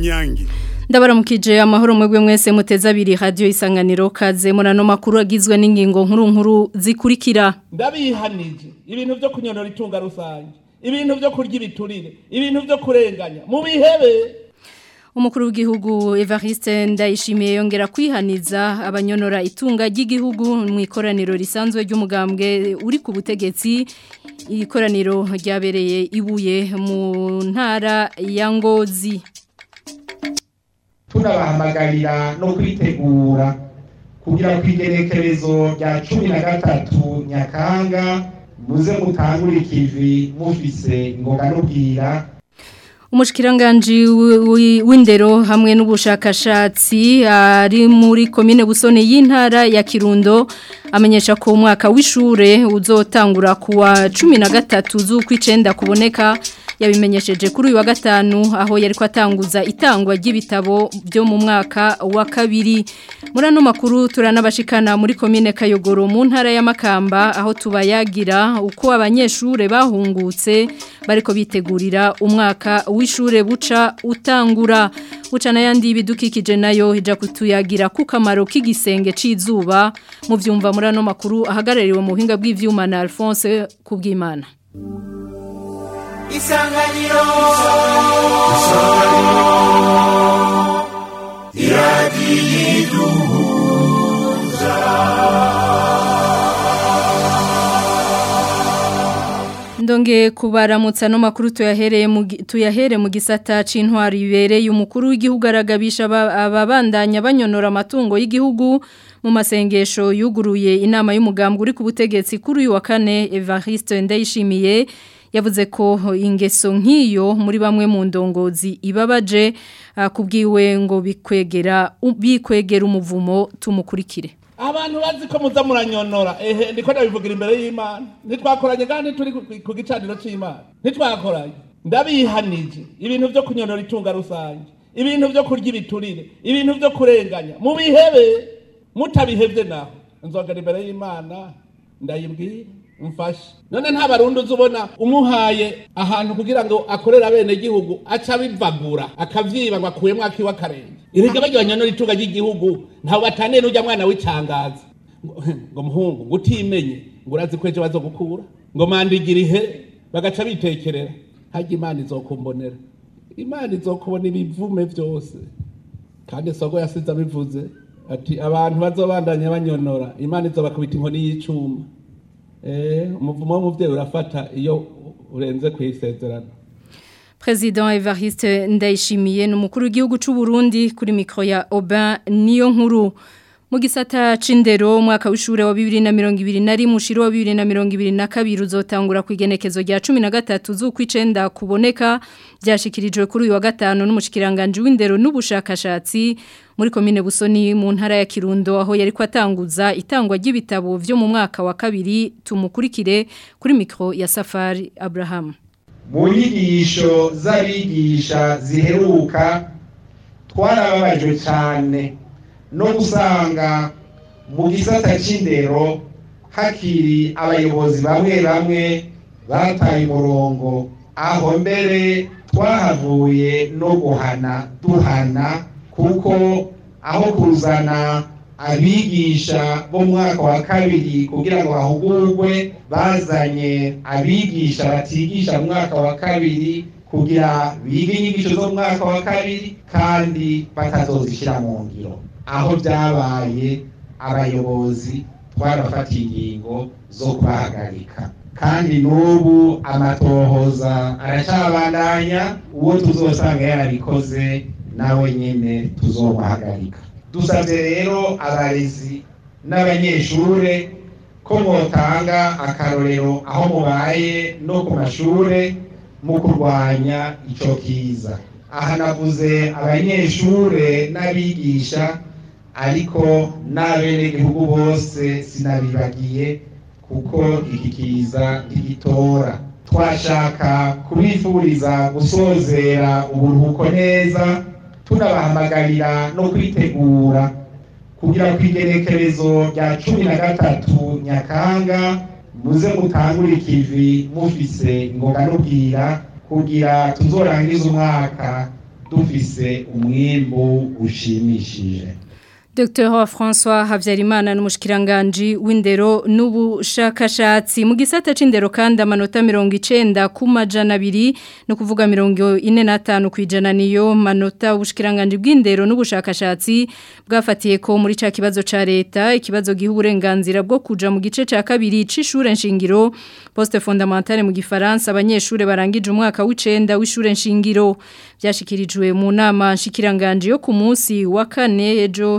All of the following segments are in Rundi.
Kanyange ndabaramukije amahoro mwebwe mwese muteze abiri radio isanganiro kaze murano makuru agizwe n'ingingo nkuru nkuru zikurikira ndabihanije ibintu byo kunyonora itunga rusange ibintu byo kurya ibiturire ibintu byo kurenganya mu bihebe umukuru w'igihugu Evariste ndayishimiye yongera kwihaniza abanyonora itunga ry'igihugu mu ikoraniro risanzwe ry'umugambwe uri ku butegetsi ikoraniro ryabereye ibuye mu ntara ya Ngozi tunabahamagarira no kwitegura kugira ku igerekerezo rya cumi na gatatu nyakanga muze mutangure ikivi mufise ingoga n'ubwira Umushkiranganji w'indero hamwe n'ubushakashatsi ari muri komine Busone y'intara ya Kirundo amenyesha ko umwaka w'ishure uzotangura kuwa 13 z'ukwicenda kuboneka yabimenyesheje kuri uyu wa gatanu aho yari kwatanguza itangwa ry'ibitabo byo mu mwaka wa kabiri muri ano makuru turanabashikana muri komine Kayogoro mu ntara ya Makamba aho tubayagira uko abanyeshure bahungutse bariko bitegurira umwaka w'ishure buca utangura buca n'ayandi bidukikije nayo hija kutuyagira ku kamaro k'igisenge c'izuba mu vyumva muri ano makuru ahagarariwe mu buhinga bw'ivyuma na Alphonse Kubwimana isanganiro isanganiro iradiyiduhuza Ndonge kubaramutsa no makuru tuyahereye mu tuyahere mu gisata c'intwari ibereye umukuru w'igihugu aragabisha ababandanya banyonora amatungo y'igihugu mu masengesho yuguruye inama y'umugambwe uri ku butegetsi kuri uyu wa kane Evariste Ndayishimiye yavuze ko ingeso nk'iyo muri bamwe mu ndongozi ibabaje kubwiwe ngo bikwegera bikwegera umuvumo tumukurikire abantu bazi ko muza muranyonora ehe ndiko ndabivugira imbere y'Imana ntitwakoranye kandi turi ku gicaniro c'Imana ntitwakoranye ndabihanije ibintu byo kunyonora itunga rusange ibintu byo kurya ibiturire ibintu byo kurenganya mu bihebe mutabihevye naho nzogera imbere y'Imana ndayibwira mfashe none nta barundi uzubona umuhaye ahantu kugira ngo akorere abene gihugu aca bivagura akavyiba ngo akuyemwo akiwa akarenge irega baryo banyonora itunga ry'igihugu ntawe bataniye n'urya mwana w'icangazi ngo muhungu ngo utimenye ngo urazi ko ejo bazogukura ngo mandigira ihe bagaca bitekerera harya imana izokumbonera imana izokubona ibivume vyose kandi sogo yasize abivuze ati abantu bazobandanya banyonora imana izobakubita inkoni y'icuma umuvumo w'umubyeyi urafata iyo urenze ku isezerano President Evariste Ndayishimiye n'umukuru w'igihugu c'u Burundi kuri mikro ya Aubin niyo nkuru mu gisata c'indero umwaka w'ishure wa 2021 mushiro wa 2022 uzotangura ku igenekezo rya 13 z'ukwicenda kuboneka byashikirijwe kuri uyu wa gatano n'umushikiranganje w'indero n'ubushakashatsi muri komine Busoni mu ntara ya Kirundo aho yari kwatanguza itangwa ry'ibitabo byo mu mwaka wa kabiri tumukurikire kuri mikro ya Safari Abraham mu nyigisho z'abigisha ziheruka twarababajwe cyane no gusanga mu gisata c'indero hakiri abayobozi bamwe bamwe bataye umurongo aho mbere twahavuye no guhana duhana kuko aho kuzana abigisha bo mu mwaka wa kabiri kugira ngo bahugurwe bazanye abigisha batigisha mu mwaka wa kabiri kugira bige inyigisho zo mu mwaka wa kabiri kandi batazozishyira mu ngiro aho byabaye abayobozi twarafatiye ingingo zo kubahagarika kandi n'ubu amatohoza aracabandanya uwo tuzosanga yarabikoze nawe nyine tuzobahagarika dusabye rero abarezi n'abanyeshure ko mwotanga akarorero aho mubaye no ku mashure mu kurwanya ico kiza aha navuze abanyeshure n'abigisha ariko n'abenegihugu bose sinabibagiye kuko iki kiza ntigitora twashaka kubifuriza gusozera uburuhuko neza tunabahamagarira no kwitegura kugira ku igenekerezo rya cumi na gatatu nyakanga muze mutangure ikivi mufise ingoga n'ubwira kugira tuzorangize umwaka dufise umwimbu ushimishije Dr. François Havyarimana n'umushikiranganje w'indero n'ubushakashatsi mu gisata c'indero kandi amanota 90 ku majana abiri no kuvuga 45 kwijana niyo manota ubushikiranganje bw'indero n'ubushakashatsi bwafatiye ko muri ca kibazo ca leta ikibazo giha uburenganzira bwo kuja mu gice ca kabiri c'ishure nshingiro poste fondamentale mu gifaransa abanyeshure barangije umwaka w'icenda w'ishure nshingiro byashikirijwe mu nama nshikiranganje yo ku munsi wa kane ejo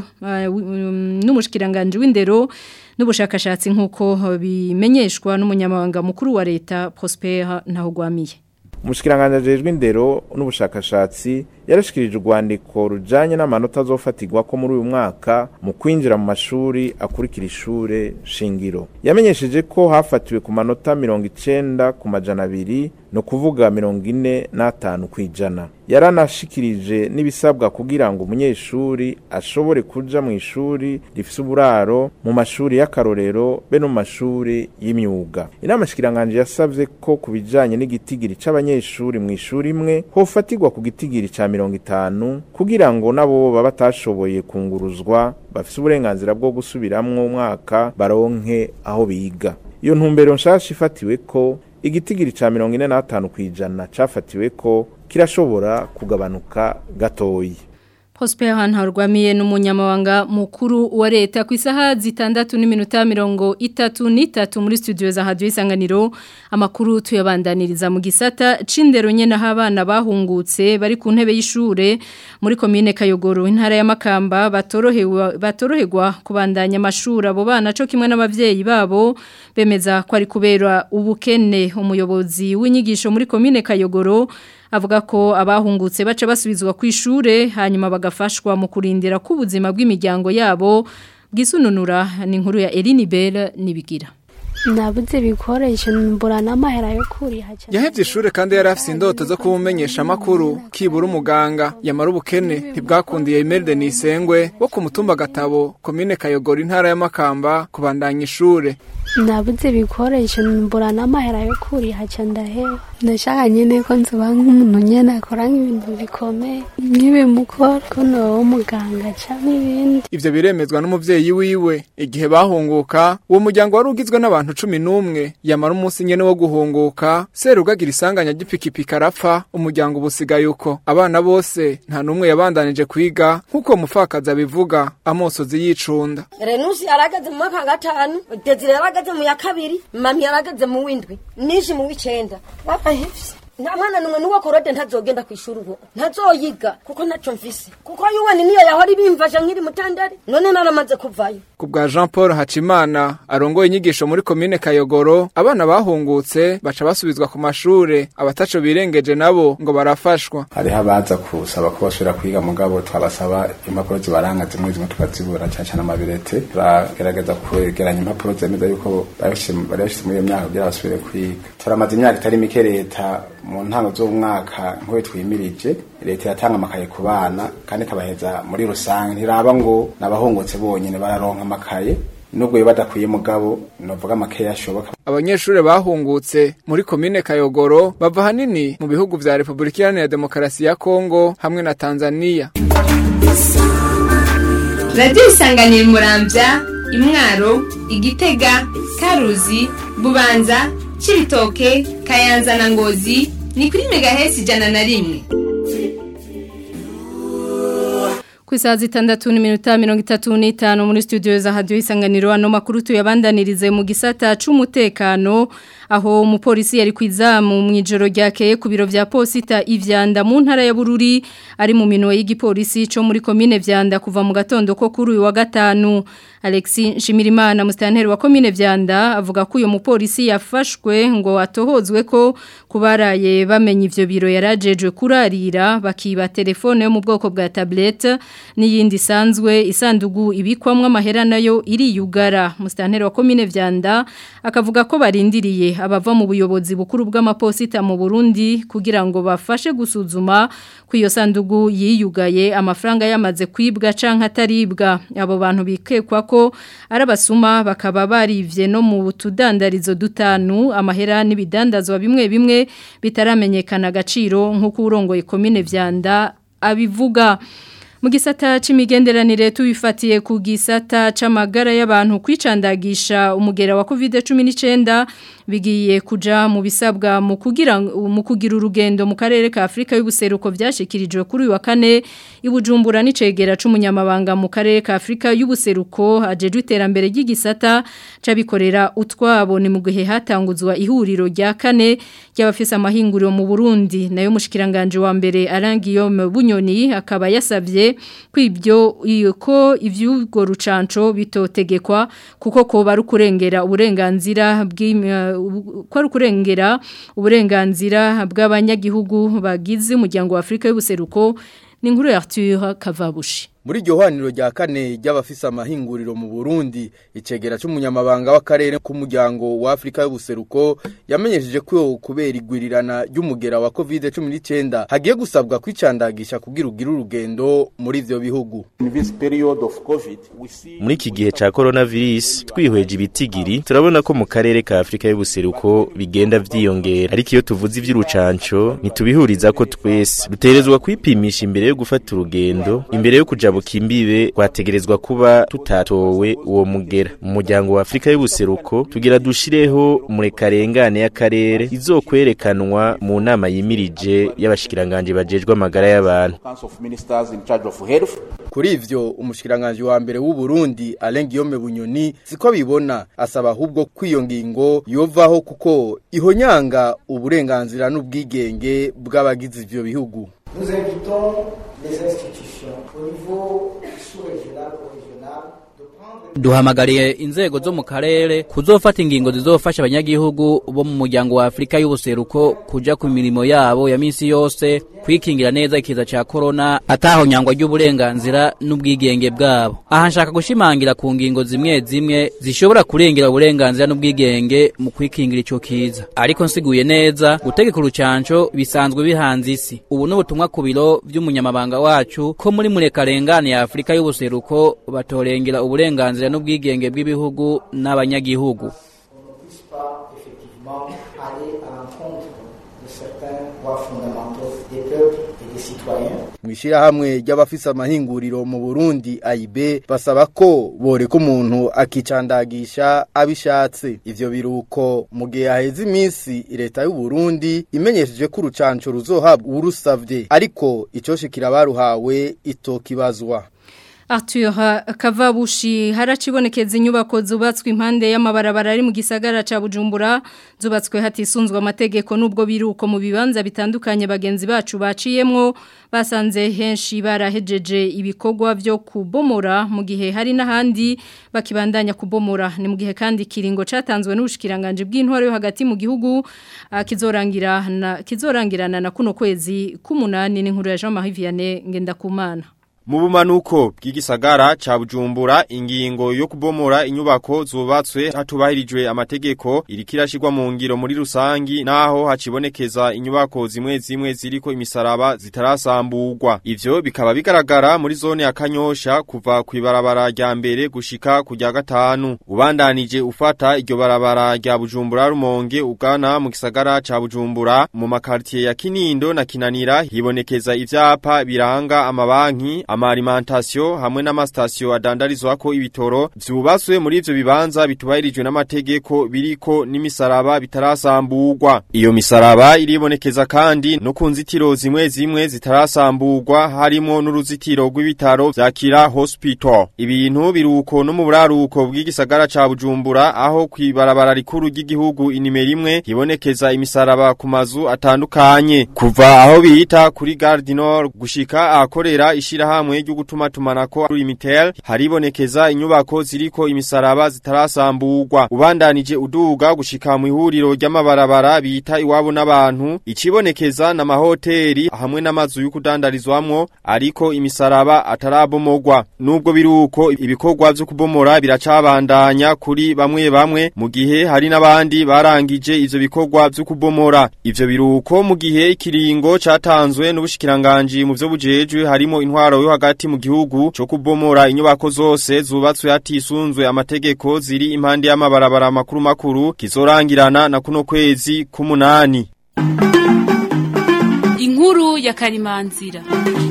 n'umushikiranganje w'indero n'ubushakashatsi nk'uko bimenyeshwa n'umunyamabanga mukuru wa leta Prosper Ntahogwamiye umushikiranganje ajejwe indero n'ubushakashatsi yarashikirije urwandiko rujanye n'amanota azofatirwa ko muri uyu mwaka mu kwinjira mu mashuri akurikira ishure shingiro yamenyesheje ko hafatiwe ku manota mirongo icenda ku majana abiri no kuvuga mirongo ine n'atanu kw'ijana yaranashikirije n'ibisabwa kugira ngo umunyeshuri ashobore kuja mu ishuri rifise uburaro mu mashuri y'akarorero be no mu mashuri y'imyuga inama shikiranganje yasavye ko ku bijanye n'igitigiri c'abanyeshuri mu ishuri imwe hofatirwa ku gitigiri ca mirongo itanu kugira ngo nabo baba batashoboye kunguruzwa bafise uburenganzira bwo gusubiramwo umwaka baronke aho biga iyo ntumbero nshasha ifatiwe ko igitigiri ca mirongo ine n'atanu kw'ijana cafatiwe ko kirashobora kugabanuka gatoyi Prosper Ntarwamiye n'umunyamabanga mukuru wa leta ku isaha zitandatu n'iminota mirongo itatu n'itatu muri studio za Radio Isanganiro amakuru tuyabandaniriza mu gisata c'indero nyene abana bahungutse bari ku ntebe y'ishure muri commune Kayogoro intara ya Makamba batorohewa batoroherwa kubandanya amashuri abo bana co kimwe n'abavyeyi babo bemeza ko ari kubera ubukene umuyobozi w'inyigisho muri commune Kayogoro avuga ko abahungutse baca basubizwa ku ishure hanyuma bagafashwa mu kurindira ko ubuzima bw'imiryango yabo bwisununura ni inkuru ya Eline Bell nibigira nabuze ibikoresho mbura n'amahera yo kuriha yahevye ishure kandi yari afise indoto zo kubumenyesha amakuru kibura umuganga yamara ubukene ntibwakundiye Imelda Nisengwe wo ku mutumba gatabo komine Kayogora intara ya Makamba kubandanya ishure nabuze ibikoresho mbura n'amahera yo kuriha ca ndaheba ndashaka nyene ko nzoba nk'umuntu nyene akora nk'ibintu bikomeye nk'ibimukora ko noba umuganga canke ibindi ivyo biremezwa n'umuvyeyi wiwe igihe bahunguka uwo muryango wari ugizwe n'abantu cumi n'umwe yamara umunsi nyene wo guhunguka serugagira isanganya ry'ipikipiki arapfa umuryango ubusigaye uko abana bose nta n'umwe yabandanije kwiga nk'uko umupfakazi abivuga amosozi yicunda renusi yarageze mu mwaka wa gatanu desire yarageze mu ya kabiri mami yarageze mu w'indwi nishi mu w'icenda barahevye nta mwana numwe n'uwo korode ntazogenda ku ishuri ubu ntazoyiga kuko ntaco mfise kuko yuweni niyo yahora ibimfasha nkiri mutandari none naramaze kuvayo ku bwa Jean Paul Hacimana arongoye inyigisho muri komine Kayogoro abana bahungutse baca basubizwa ku mashure abataco birengeje nabo ngo barafashwa hariho abaza kusaba ko basubira kwiga mugabo twabasaba impapuro zibaranga zimwe zimwe tukazibura cyane cyane amabirete turagerageza kwegeranya impapuro zemeza yuko bari bashyize muri iyo myaka kugira basubire kwiga turamaze imyaka itari mike leta mu ntango z'umwaka nk'uwo twimirije leta iratanga amakaye ku bana kandi ikabaheza muri rusange ntiraba ngo n'abahungutse bonyine bararonka amakaye nubwo biba badakwiye mugabo novuga amakeya ashoboka abanyeshure bahungutse muri komine Kayogoro bava hanini mu bihugu vya Republika Iharanira Demokarasi ya Kongo hamwe na Tanzania Radio Isanganiro Muramvya Imwaro Igitega Karuzi Bubanza Cibitoke Kayanza na Ngozi ni kuri megahesi ijana na rimwe ku isaha zitandatu n'iminota mirongo itatu n'itanu muri studio za hadiyo isanganiro ano makuru tuyabandanirize mu gisata c'umutekano aho umupolisi yari kwizamu mu ijoro ryakeye ku biro vya posita ivyanda mu ntara ya Bururi ari mu minwe y'igipolisi co muri komine vyanda kuva mu gatondo ko kuri uyu wa gatanu Alexi Nshimirimana mustanteri wa komine vyanda avuga ko uyo mupolisi yafashwe ngo atohozwe ko kubaraye bamenye ivyo biro yarajejwe kurarira bakiba telefone yo mu bwoko bwa tablet n'iyindi sanzwe isandugu ibikwamwe amahera nayo iriyugara mustanteri wa komine vyanda akavuga ko barindiriye abava mu buyobozi bukuru bw'amaposita mu Burundi kugira ngo bafashe gusuzuma ku iyo sandugu yiyugaye amafaranga yamaze kwibwa canke ataribwa abo bantu bikekwa ko arabasuma bakaba barivye no mu tudandarizo dutanu amahera n'ibidandazwa bimwe bimwe bitaramenyekana agaciro nk'uko urongoye komine vyanda abivuga mu gisata c'imigenderanire tubifatiye ku gisata c'amagara y'abantu kwicandagisha umugera wa COVID-19 bigiye kuja mu bisabwa mu kugira mu kugira urugendo mu karere ka Afrika y'ubuseruko byashikirijwe kuri uyu wa kane ibujumbura n'icegera c'umunyamabanga mu karere ka Afrika y'ubuseruko ajejwe iterambere ry'igisata cabikorera utwabo ni mu gihe hatanguzwa ihuriro rya kane ry'abafise amahinguriro mu Burundi nayo mushikiranganje wa mbere Arangiyome Bunyoni akaba yasabye kwibyo ko ivyugo rucanco bitotegekwa kuko ko bari kurengera uburenganzira ko ari kurengera uburenganzira bw'abanyagihugu bagize umuryango wa Afrika y'ubuseruko ni inkuru ya Arthur Kavabushi muri iryo hwaniro rya kane ry'abafise amahinguriro mu Burundi icegera c'umunyamabanga w'akarere k'umuryango wa Afrika y'ubuseruko yamenyesheje ko kubera igwirirana ry'umugera wa COVID-19 hagiye gusabwa kwicandagisha kugira ugira urugendo muri ivyo bihugu muri iki gihe ca coronavirus twihweje ibitigiri turabona ko mu karere ka Afrika y'ubuseruko bigenda vyiyongera ariko iyo tuvuze ivy'urucanco ntitubihuriza ko twese duterezwa kwipimisha imbere yo gufata urugendo imbere yo kuja bukimbibe kwategerezwa kuba tutatowe uwo mugera mu muryango wa Afrika y'ubuseruko tugira dushireho murekarengane y'akarere izokwerekanwa mu nama yimirije y'abashikiranganje bajejwe amagara y'abantu kuri ivyo umushikiranganje wa mbere w'u Burundi Alain Guillaume Bunyoni siko bibona asaba ahubwo kwiyo ngingo yovaho kuko ihonyanga uburenganzira n'ubwigenge bw'abagize ivyo bihugu Nous invitons les institutions au niveau sous-régional ou régional duhamagariye inzego zo mu karere kuzofata ingingo zizofasha abanyagihugu bo mu muryango wa Afrika y'ubuseruko kuja ku mirimo yabo ya misi yose kwikingira neza ikiza ca corona atahonyangwa ry'uburenganzira n'ubwigenge bwabo aha nshaka gushimangira ku ngingo zimwe zimwe zishobora kurengera uburenganzira n'ubwigenge mu kwikingira ico kiza ariko nsiguye neza gutegeka urucanco bisanzwe bihanze isi ubu n'ubutumwa ku biro vy'umunyamabanga wacu ko muri murekarengane ya Afrika y'ubuseruko batorengera uburenganzira n'ubwigenge bw'ibihugu n'abanyagihugu mwishirahamwe ry'abafise amahinguriro mu Burundi AIB basaba ko boreka umuntu akicandagisha abishatse ivyo biruko mu gihe haheze iminsi leta y'u Burundi imenyesheje ko urucanco ruzohabwa urusavye ariko icoshikira baruhawe itokibazwa Arthur Kavabushi haracibonekeza inyubako zubatswe impande y'amabarabara ari mu gisagara ca Bujumbura zubatswe hatisunzwe amategeko nubwo biruko mu bibanza bitandukanye bagenzi bacu baciyemwo basanze henshi barahejeje ibikorwa byo kubomora mu gihe hari n'ahandi bakibandanya kubomora ni mu gihe kandi kiringo catanzwe n'ubushikiranganje bw'intwaro yo hagati mu gihugu kizorangirana kizorangirana na kuno kwezi k'umunani n'inkuru ya Jean Marie Vianney Ngendakumana Mu bumanuko bw'igisagara ca Bujumbura ingingo yo kubomora inyubako zubatswe hatubahirijwe amategeko irikirashirwa mu ngiro muri rusangi naho hacibonekeza inyubako zimwe zimwe ziriko imisaraba zitarasamburwa ivyo bikaba bigaragara muri zone ya Kanyosha kuva kwibarabara rya mbere gushika kujya gatanu ubandanije ufata iryo barabara rya Bujumbura rumonge ugana mu gisagara ca Bujumbura mu makartier ya Kinindo na Kinanira hibonekeza ivyapa biranga amabanki amaalimentation hamwe n'amastasyo adandarizwako ibitoro vyubatswe muri ivyo bibanza bitubahirijwe n'amategeko biriko n'imisaraba bitarasamburwa iyo misaraba iribonekeza kandi no ku nzitiro zimwe zimwe zitarasamburwa harimo n'uruzitiro rw'ibitaro vya Kira Hospital ibintu biruko no mu buraruko bw'igisagara ca Bujumbura aho kwibarabara rikuru ry'igihugu inimero imwe hibonekeza imisaraba ku mazu atandukanye kuva aho bita kuri Gare du Nord gushika ahakorera ishirahamwe hamwe ryo gutuma tumanako Limitel haribonekeza inyubako ziriko imisaraba zitarasamburwa ubandanije uduga gushika mu ihuriro ry'amabarabara bita iwabo n'abantu ikibonekeza na mahoteli hamwe n'amazu yo kudandarizwamwo ariko imisaraba atarabomogwa nubwo biruko ibikorwa byo kubomora biracabandanya kuri bamwe bamwe mu gihe hari n'abandi barangije ivyo bikorwa byo kubomora ivyo biruko mu gihe ikiringo catanzwe n'ubushikiranganje mu byo bujejwe harimo intwaro yo hagati mu gihugu cyo kubomora inyubako zose zubatswe hatisunzwe amategeko ziri impande y'amabarabara makuru makuru kizorangirana na kuno kwezi k'umunani inkuru ya karimanzira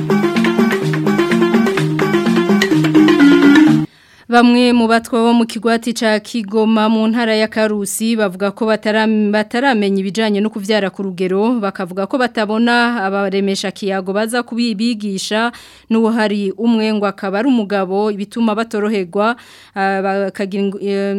Bamwe mu batwa bo mu kigwati ca Kigoma mu ntara ya Karusi bavuga ko bataramenya ibijanye no kuvyara ku rugero bakavuga ko batabona abaremesha kiyago baza kubibigisha n'uwo hari umwe ngo akaba ari umugabo ibituma batoroherwa bakagira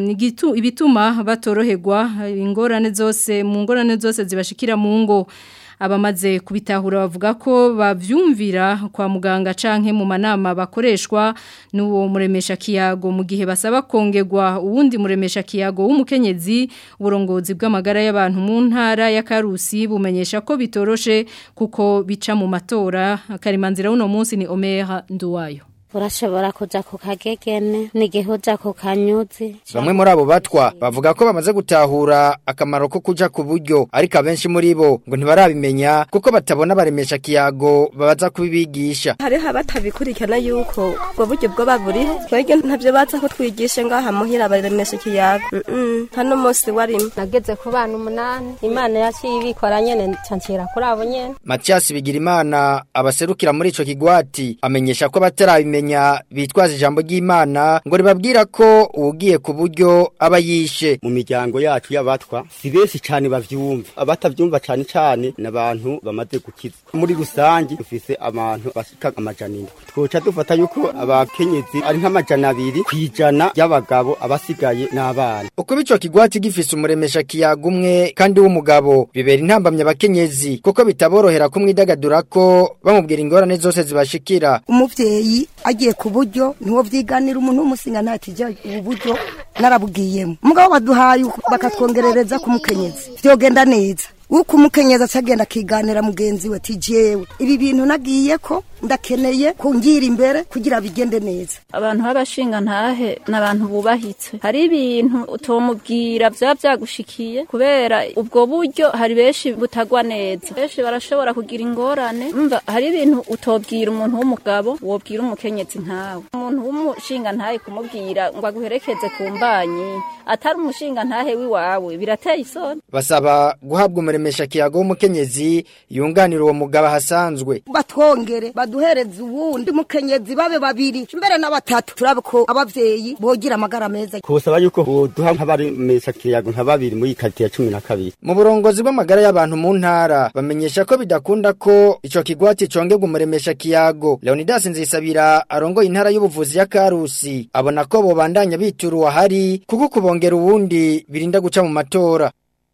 ibituma batoroherwa ingorane zose mu ngorane zose zibashikira mu ngo abamaze kubitahura bavuga ko bavyumvira kwa muganga canke mu manama bakoreshwa n'uwo muremesha kiyago mu gihe basaba kongerwa uwundi muremesha kiyago w'umukenyezi uburongozi bw'amagara y'abantu mu ntara ya Karusi bumenyesha ko bitoroshe kuko bica mu matora karimanzira uno munsi ni Omer Nduwayo urashobora kuja ku kagegene n'igihe uja ku kanyuzi bamwe muri abo batwa bavuga ko bamaze gutahura akamaro ko kuja ku buryo ariko abenshi muri bo ngo ntibarabimenya kuko batabona baremesha kiyago babaza kubibigisha hariho abatabikurikirana yuko ubwo buryo bwo baburiho twebwe ntavyo baza ko twigishe ngaha muhira baremesha kiyago hano munsi warimo nageze ku bana umunani imana yaciye ibikora nyene cancira kuri abo nyene Mathias Bigirimana abaserukira muri ico kigwati amenyesha ko batarabimenya kumenya bitwaza ijambo ry'Imana ngo ribabwira ko ugiye ku buryo aba yishe mu miryango yacu y'abatwa si benshi cyane bavyumva abatavyumva cyane cyane n'abantu bamaze gukiza muri rusangi dufise abantu bashika amajana indwi twoca dufata yuko abakenyezi ari nk'amajana abiri kwijana y'abagabo abasigaye n'abana uko bico kigwati gifise umuremesha kiyaga umwe kandi w'umugabo bibera intambamye abakenyezi kuko bitaborohera kumwidagadura ko bamubwira ingorane zose zibashikira umuvyeyi agiye ku buryo niwo vyiganira umuntu w'umusinga ntatijya ubu buryo narabugiyemo mugabo baduhaye bakatwongerereza ku mukenyezi vyogenda neza uko umukenyezi acagenda akiganira mugenzi we tijewe ibi bintu nagiye ko ndakeneye kungira imbere kugira bigende neza abantu b'abashinga ntahe n'abantu bubahitse hari ibintu utomubwira vyaba vyagushikiye kubera ubwo buryo hari benshi butagwa neza benshi barashobora kugira ingorane umva hari ibintu utobwira umuntu w'umugabo wobwira umukenyezi ntawe umuntu w'umushinga ntahe kumubwira ngo aguherekeze ku mbanyi atari umushinga ntahe w'iwawe birateye isoni basaba guhabwa umuremesha kiyago w'umukenyezi yunganira uwo mugabo ahasanzwe batwongere baduhereze uwundi mukenyezi babe babiri mbere na batatu turabe ko abavyeyi bogira amagara meza kusaba yuko boduha nk'abaremesha kiyago nka babiri muri karite ya cumi na kabiri mu burongozi bw'amagara y'abantu mu ntara bamenyesha ko bidakunda ko ico kigwati congerwa umuremesha kiyago Leonidas Nzisabira arongoye intara y'ubuvuzi ya Karusi abona ko bobandanya bitura uwahari kuko kubongera uwundi birinda guca mu matora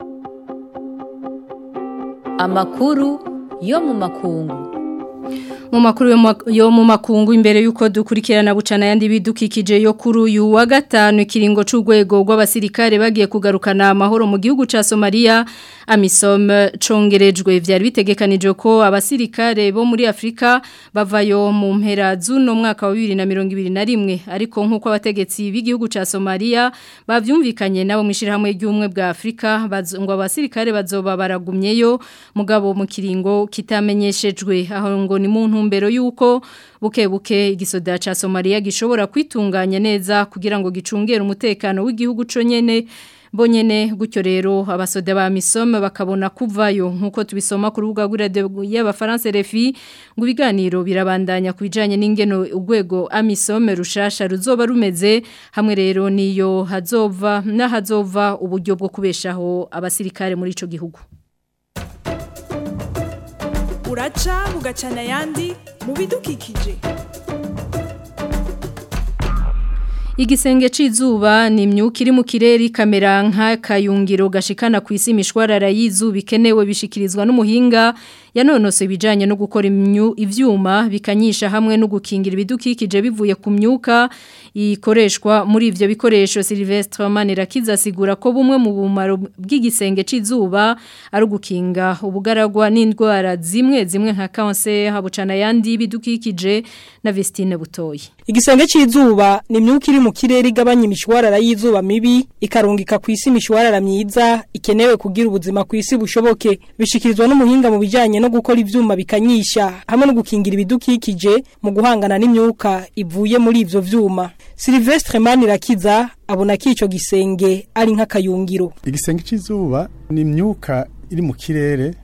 amakuru yo mu makungu mu makuru yo mu makungu imbere yuko dukurikirana bucana yandi bidukikije yo kuri uyu wa gatanu ikiringo c'urwego rw'abasirikare bagiye kugarukana amahoro mu gihugu ca Somalia amisom congerejwe vyari bitegekanije ko abasirikare bo muri Afrika bavayo mu mpera z'uno mwaka wa 2021 ariko nkuko abategetsi b'igihugu ca Somalia bavyumvikanye nabo mwishirahamwe ry'umwe bwa Afrika ngo abasirikare bazoba baragumyeyo mugabo mu kiringo kitamenyeshejwe aho ngo ni mu ntumbero yuko buke buke igisoda ca Somalia gishobora kwitunganya neza kugira ngo gicungere umutekano w'igihugu co nyene bonyene gutyo rero abasoda ba misome bakabona kuvayo nkuko tubisoma ku rubuga rw'iradio y'abafaransa RFI ngo ibiganiro birabandanya kubijanye n'ingeno urwego amisome rushasha ruzoba rumeze hamwe rero niyo hazova na hazova uburyo bwo kubeshaho abasirikare muri ico gihugu uraca bugacana ayandi mu bidukikije Igisenge c'izuba ni imyuka iri mu kirere kamera nk'akayungiro gashikana ku isi imishwarara y'izuba ikenewe bishikirizwa n'umuhinga yanonose ibijanye no gukora ivyuma bikanyisha hamwe no gukingira ibidukikije bivuye ku myuka ikoreshwa muri ivyo bikoresho Sylvestre Manirakiza asigura ko bumwe mu bumaro bw'igisenge c'izuba ari gukinga ubugaragwa n'indwara zimwe zimwe nka cancer habucana yandi bidukikije na Vestine Butoyi Igisenge c'izuba ni imyuka iri mu kirere igabanya imishwarara y'izuba mibi ikarungika ku isi imishwarara myiza ikenewe kugira ubuzima ku isi bushoboke bishikirizwa n'umuhinga mu bijanye no gukora ivyuma bikanyisha hamwe no gukingira ibidukikije mu guhangana n'imyuka ivuye muri ivyo vyuma Sylvestre Manirakiza abona ko ico gisenge ari nk'akayungiro igisenge c'izuba ni imyuka iri mu kirere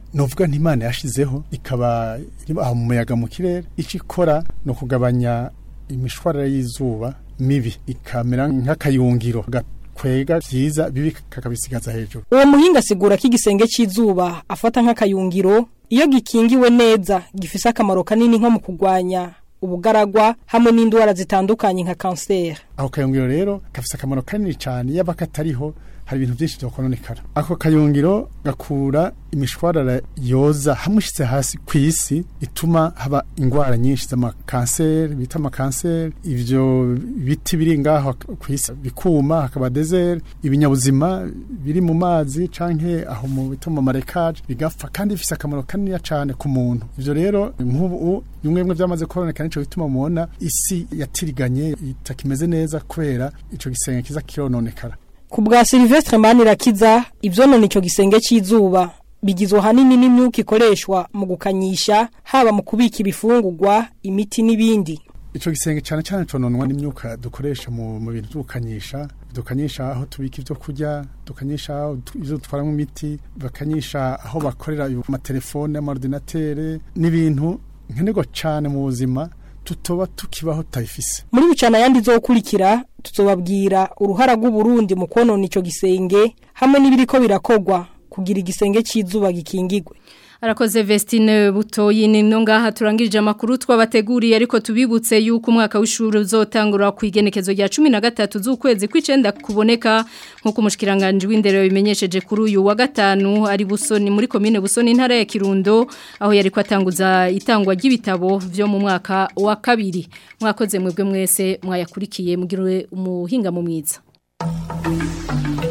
novuga ntimana yashizeho ikaba iri aho mu muyaga mu kirere ico ikora no kugabanya imishwarara y'izuba mibi ikamera nk'akayungiro gakwega vyiza bibi kakabisigaza hejuru uwo muhinga asigura ko igisenge cy'izuba afata nk'akayungiro iyo gikingiwe neza gifise akamaro kanini nko mu kurwanya ubugaragwa hamwe n'indwara zitandukanye nka kanseri ako kayungiro rero gafise akamaro kanini cyane yaba katariho hari ibintu byinshi byokononekara ako kayungiro gakura imishwarara yoza hamushitse hasi ku isi ituma haba ingwara nyinshi z'amakanseri bita amakanseri ivyo biti biri ngaho ku isi bikuma hakaba desert ibinyabuzima biri mu mazi canke aho mu bita mu marekaje bigapfa kandi bifise akamaro kanini cyane ku muntu ivyo rero nk'ubu bimwe bimwe byamaze koroneka nico bituma mubona isi yatiriganye itakimeze neza kubera ico gisenge kiza kirononekara ku bwa Silvestre Manirakiza ivyonona ico gisenge cy'izuba bigizwe hanini n'imyuka ikoreshwa mu gukanyisha haba mu kubika ibifungurwa imiti n'ibindi ico gisenge cyane cyane cononwa n'imyuka dukoresha mu mu bintu by'ukanyisha dukanyisha aho tubika ibyo kurya dukanyisha aho ibyo dutwaramo imiti bakanyisha aho bakorera amatelefone amaordinatere n'ibintu nkenerwa cyane mu buzima tutoba tukibaho tutayifise muri bucana yandi zokurikira tuzobabwira uruhara rw'uburundi mu konona ico gisenge hamwe n'ibiriko birakogwa kugira igisenge cy'izuba gikingigwe Arakoze Vestine Butoyi ni no ngaha turangirije amakuru twabateguriye ariko tubibutse yuko umwaka w'ishuri uzotangura ku igenekezo rya 13 z'ukwezi kw'icenda kuboneka nkuko umushikiranganje w'indero bimenyesheje kuri uyu wa gatanu ari busoni muri commune busoni ntara ya Kirundo aho yari kwatanguza itangwa ry'ibitabo vyo mu mwaka wa kabiri mwakoze mwebwe mwese mwayakurikiye mugirwe umuhinga mu mwiza